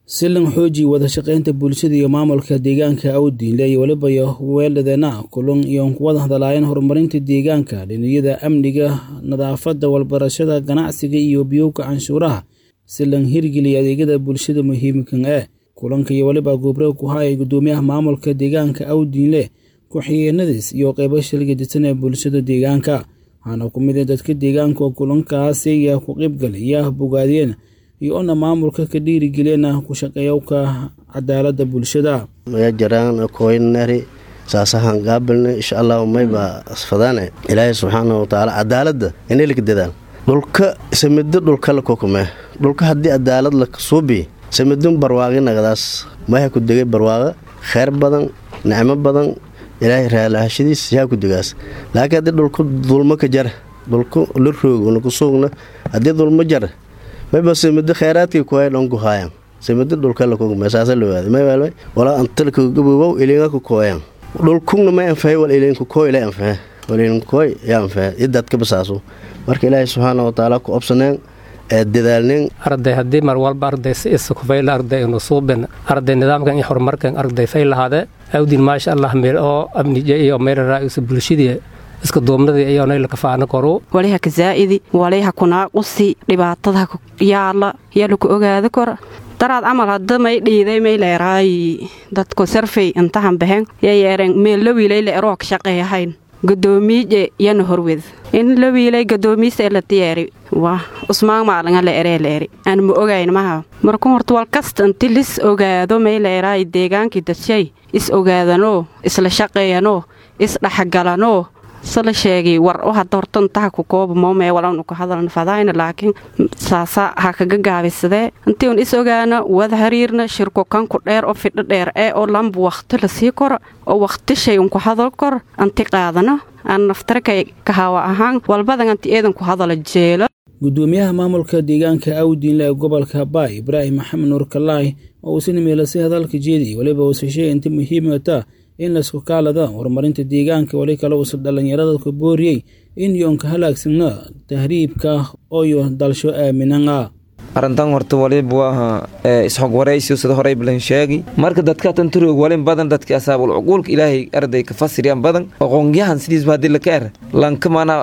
si lan xooji wada shaqaynta bulshada iyo maamulka deegaanka awdiinle iyo weliba weeladana kulan iyo kuwada hadalaayeen horumarinta deegaanka dhiniyada amniga nadaafadda walbarashada ganacsiga iyo biyowga canshuuraha si lan hirgeliya adeegyada bulshada muhiimkan eh kulanka iyo weliba gubro ku hayay gudoomiyaha maamulka deegaanka awdiinle ku-xigeenadiis iyo qeybo shilgadisan ee bulshada deegaanka waxaana ku mid dadka deegaanka oo kulankaasi ku qeybgalaya bogaadiyeen iyo ona maamulka ka dhiirigeliyana ku shaqeeyowka cadaalada bulshada maya jaraan koynari saasahan gaabilne insha allahu mayba asfadaane ilaahay subxaana watacaala cadaalada inaylik dadaan dhulka samido dhulkala kokume dhulka haddii cadaalad la suubi samidun barwaaqi nagadaas maha ku degay barwaaqa kheyr badan nicmo badan ilaahay raalahashadiis yaa ku degaas laakiin haddii dhulku dulmo ka jara dhulku la roogna ku suugna haddii dulmo jara mayba samido kheyraadkay kuhay dhonku haayan samido dhulkala kokume saasa lowaada maywaalmay walaa antalka gabowow ilinga ku kooyan dhulkugna ma anfahay wal ilinku kooy la anfahe wal ilinku kooy yaa anfahe idadka basaaso marka ilaahay subxaana watacaala ku obsaneen dadaalnin arday haddii mar walba arday si isakufayla arday inu suubin arday nidaamkan iyo horumarkan arday fay lahaade awdin maasha allah meel oo amnija iyo meelaraaisu bulshadii iska duubnadii iyoonayla kafaana koru waliha ka zaa'idi waliha kunaaqusi dhibaatadaha yaala yaa laku ogaada kora daraad camal hadda may dhiiday may leeraay dadku sarfay intahan bahen yaa yeereen meel la wiilay la eroog shaqeeyahayn gadoomiije yana horwed in la wiilay gadoomiista la diyaari waa usmaan maalanga la eree la eri aan ma ogayn maha markuu horta wal kasta inti lis ogaado may la eraay deegaankii dadshay is ogaadanoo isla shaqeeyanoo is dhexgalanoo sala sheegay war o hadda horta intaha ku kooba moomee walanu ka hadalna fadayna laakiin saasa ha kaga gaabisadee intii un is ogaana wada hariirna shirko kanku dheer oo fidho dheer ee oo lamba wakhti la sii koro oo wakhti shay unku hadal kor anti qaadano aan naftarkay kahawa ahaan walbadan anti eedanku hadala jeelo gudoomiyaha maamulka deegaanka awdiinle ee gobolka baay ibraahim maxamed nuur kalaay oo uu sina meelasay hadalka jeediy weliba uuse sheegay inta muhiimata in laisku kaalada horumarinta deegaanka weli kale uusa dhallinyarada ku booriyey in yoonka halaagsanna tahriibka ooyo dalsho aaminana arrintan horta waliba waa isxog waraysiyo sida horey balan sheegi marka dadka tanturoog walin badan dadka asaabul cuquulka ilaahay arday ka fasiriyaan badan aqoonyahan sidiisba haddii laka er lanka mana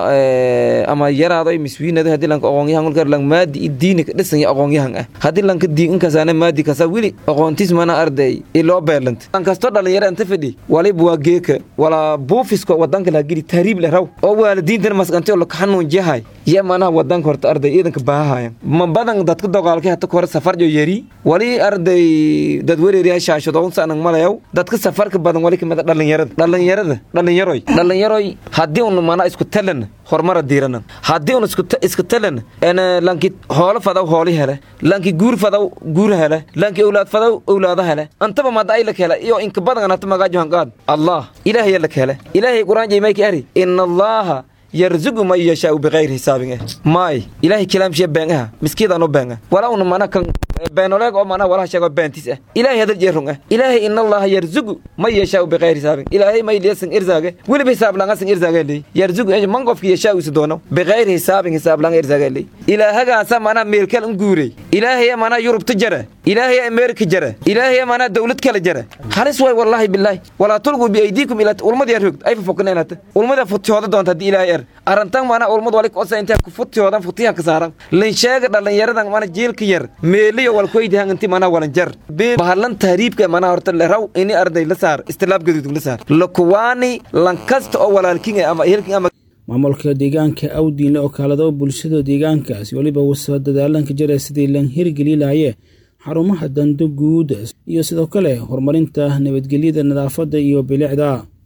ama yaraado miswiinado haddii lanka aqoonyahan ulka er lang maadi i diini ka dhisan ya aqoonyahan ah haddii lanka diin inkasaana maadi kasa wili aqoontiis mana arday iloo beelanta lankasto dhalinyaro inta fadhi waliba waa geeka walaa buufiska wadanka laha geli tahriib leh raw oo waalidiintana masqantay oo laka xanuunjiyahay ya manaha wadanka horta arday iidanka baahahayan ma badan dadka doqaalkay hata kore safarjo yeri wali arday dad wereeriya shaashadoonsanang malayaw dadka safarka badan wali kamida dhalinyarada dhalinyarada dhalinyaroy dhalinyaroy haddii un mana isku talan horumara diirana haddii un iska talan lanki hoolo fadaw hooli hele lanki guur fadaw guur hele lanki owlaad fadaw owlaada hele antaba mada ay lak hele iyo inka badan hata magaajohan qaad allah ilaahaya lak hele ilaahay quraan jaymayka ari ina allaha yarzugu man yashaau bikayri hisaabin eh maay ilaahay kalaamshiya been aha miskiidaan u been ah walaa una mana kan beenoleeg oo mana walaha sheego beentis ah ilaahay hadal jeerung ah ilaahay in allaha yarzugu man yashaau bikayri hisaabin ilaahay may liyasan irzaage weliba hisaab langasan irzaage ley yarzugu man qofki yashaau isu doono bikayri hisaabin hisaab langa irzaage ley ilaahagaasa mana meelkal un guurey ilaahay mana yurubta jara ilaahay ameerika jara ilaahay mana dawlad kala jara halis way wallahi billahi walaa tulquu biaydiikum ila ulmada yar hogd ay fafokneenata ulmada futihooda doonta haddii ilaahay er arrintan mana ulmad wali kosa intaa ku futihoodan futihan ka saaran linsheega dhalinyaradan mana jiilka yar meeliyo walkoydahan inti mana walan jar bahalan tahriibka mana horta leraw ini arday la saar istilaab gaduudug la saar lakuwaani lankasta oo walaalkin ama ehelkin ama maamulka deegaanka awdiinle oo kaalado bulshada deegaankaasi weliba wusa dadaalanka jara sidii lan hirgeli lahaye xarumaha dando guud iyo sidoo kale horumarinta nabadgelyada nadaafadda iyo bilicda